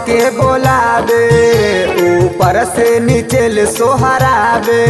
हमके बोलावे ऊपर से नीचे ले सोहरावे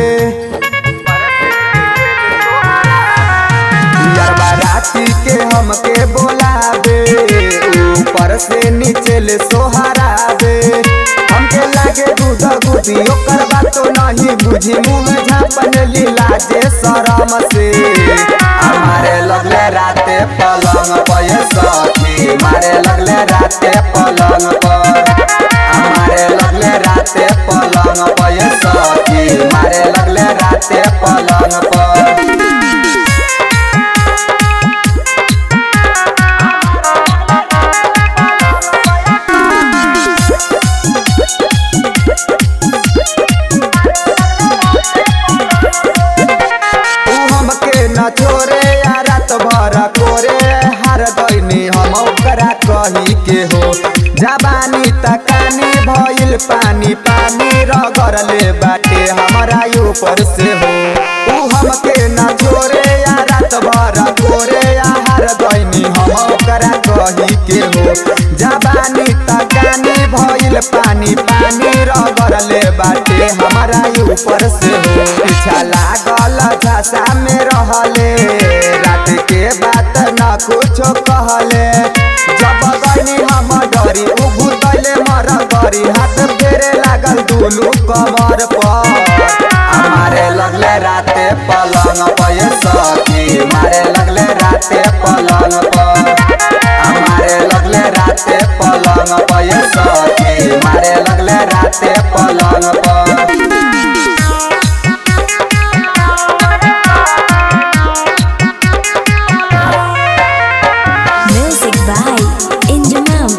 यारबा राती के हमके बोलावे ऊपर से नीचे ले सोहरावे हमके लागे दूध गुदी ओकर बात तो नहीं बुझी मुंह झापन लीला जे शरम से हमारे लगले राते पलंग पर ये सखी मारे लगले राते पलंग पर हमारे लगले राते पलंग पर ये सखी मारे लगले राते पलंग पर तू हमके न छोरे या रात भर कोरे हार गईनी हम ओकरा कही के हो जबानी तकानी भइल पानी पानी रगड़ ले बाटे हमारा ऊपर से हो तू हमके न छोरे या रात भर कोरे या हार गईनी हम ओकरा कही के हो जबानी तकानी भइल पानी पानी रगड़ ले बाटे हमारा ऊपर से हो पीछा लागल झांसा में रहले रात के बात न कुछो कहले जब गईनी हम डरी उभू तैले मर गरी हाथ फेरे लागल दुलू कमर पर हमारे लगले राते पलंग पर ये सखी मारे लगले राते पलंग पर हमारे लगले राते पलंग पर ये सखी मारे लगले राते पलंग पर Music by Injumam.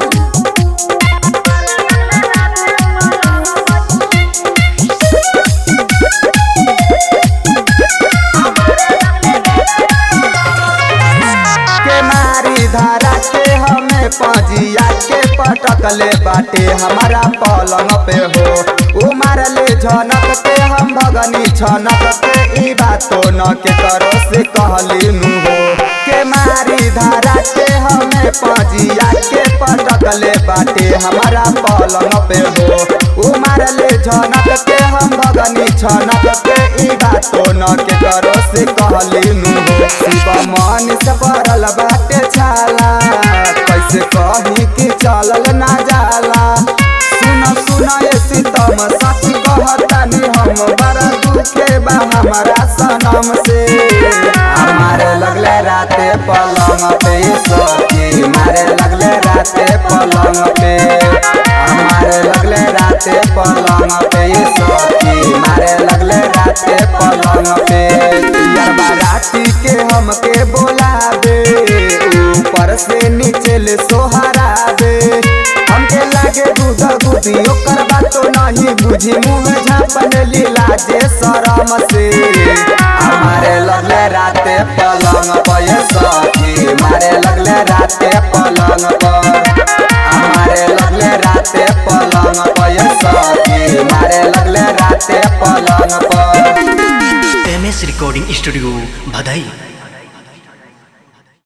के मारी धारा के हमें पजिया के पटकले बाटे हमारा पलंग पे हो उ मारले झनक के हम भगनी छनक के ई बातो न के करो से कहली नु हो के मारी धारा के हमें पजिया के पटकले बाटे हमारा पलंग पे हो उ मारले झनक के हम भगनी छनक के ई बातो न के करो से कहली नु हो शिव मन से पड़ल बाटे छाला कैसे कही कि चलल ना जाला सुन सुन ये सीतम सच कहतानी हम बड़ा दुखे बा हमारा सनम से हमारे लगले राते पलंग पे सखी मारे लगले राते पलंग पे हमारे लगले राते पलंग पे सखी मारे लगले राते पलंग पे यारबा राती के हमके बोलावे ऊपर से नीचे ले सोहरावे हमके लागे दूध गुदी ओकर बात तो नहीं बुझी मुंह झापन लीला जे शरम से हमारे लगले राते पलंग पर ये सखी मारे लगले राते पलंग पर हमारे लगले राते पलंग पर ये सखी मारे लगले राते पलंग पर एम एस रिकॉर्डिंग स्टूडियो भदई